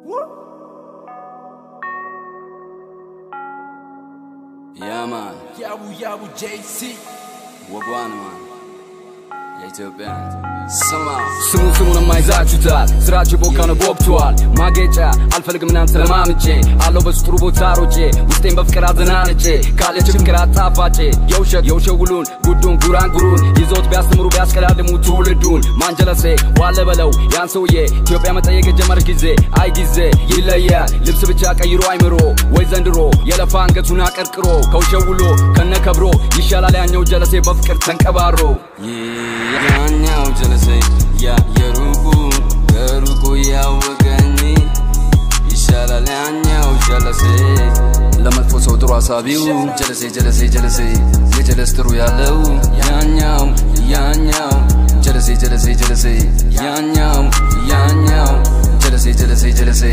Yeah, man. ያቡ ያቡ ጄሲ ወጓን ማን የኢትዮጵያ ስማ ስሙን ስሙን የማይዛችሁታል ስራችሁ ቦካ ነው ቦክቷል ማጌጫ አልፈልግም እናንተ ለማምጬ አለው በስጥሩ ቦታ ሮጬ ውስጤን በፍቅር አዘናንጬ ካለች ፍቅር አጣፋጬ የውሸት የውሸት ውሉን ጉዱን ጉራንጉሩን ይዘውት ቢያስተምሩ ቢያስቀዳድሙ ትውልዱን ማንጀለሴ ዋለ በለው ያን ሰውዬ ኢትዮጵያ መጠየቅ የጀመረች ጊዜ አይ ጊዜ ይለያል ልብስ ብቻ ቀይሮ አይምሮ ወይ ዘንድሮ የለፋ አንገቱን አቀርቅሮ ከውሸት ውሎ ከነከብሮ ይሻላል ያኛው ጀለሴ በፍቅር ተንቀባሮ ያኛው ጀለሴ ያ የሩቁ ከሩቁ ያወቀኝ ይሻላል ያኛው ጀለሴ ለመጥፎ ሰው ጥሩ አሳቢው ጀለሴ ጀለሴ ጀለሴ የጀለስ ጥሩ ያለው ያኛው ያኛው ጀለሴ ጀለሴ ጀለሴ ያኛው ያኛው ጀለሴ ጀለሴ ጀለሴ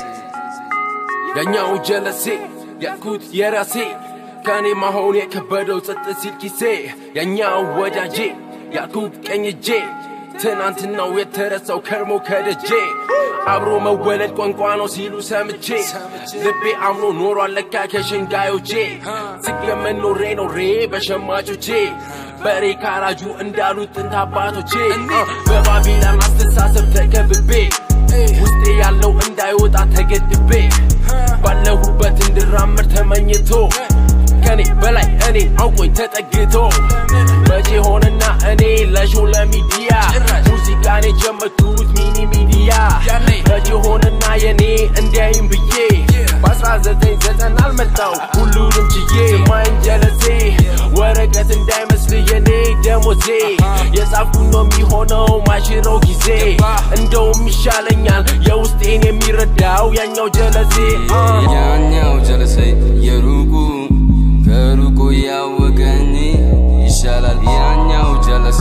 ያኛው ጀለሴ ያልኩት የራሴ ከኔ መሆን የከበደው ጸጥ ሲል ኪሴ ያኛው ወዳጄ ያልኩት ቀኝ እጄ ትናንትናው የተረሳው ከርሞ ከደጄ አብሮ መወለድ ቋንቋ ነው ሲሉ ሰምቼ ልቤ አምኖ ኖሯል ለካ ከሸንጋዮቼ ስገመን ኖሬ ኖሬ በሸማቾቼ በሬ ካራጁ እንዳሉት ጥንት አባቶቼ በባቢላን አስተሳሰብ ተከብቤ ውስጤ ያለው እንዳይወጣ ተገድቤ ባለሁበት እንድራመድ ተመኝቶ ከኔ በላይ እኔ አውቆኝ ተጠግቶ መቼ ሆነና እኔ ለሾው ለሚዲያ ሙዚቃን የጀመርኩት ሚኒ ሚዲያ መቼ ሆነና የኔ እንዲያይም ብዬ በ1990 አልመጣው ሁሉንም ችዬ ማን ጀለሴ ወረቀት እንዳይመስል የኔ ደሞዜ የጻፍኩ ነው የሚሆነው ማሽረው ጊዜ እንደውም ይሻለኛል የውስጤን የሚረዳው ያኛው ጀለሴ ያኛው ጀለሴ የሩቁ ከሩቁ ያወቀኝ ይሻላል ያኛው ጀለሴ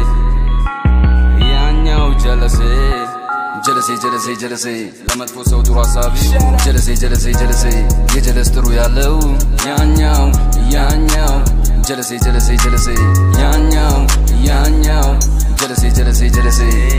ያኛው ጀለሴ ጀለሴ ጀለሴ ጀለሴ ለመጥፎ ሰው ጥሩ ሀሳቢ ጀለሴ ጀለሴ ጀለሴ የጀለስ ጥሩ ያለው ያኛው ያኛው ጀለሴ ጀለሴ ጀለሴ ያኛው ያኛው ጀለሴ ጀለሴ ጀለሴ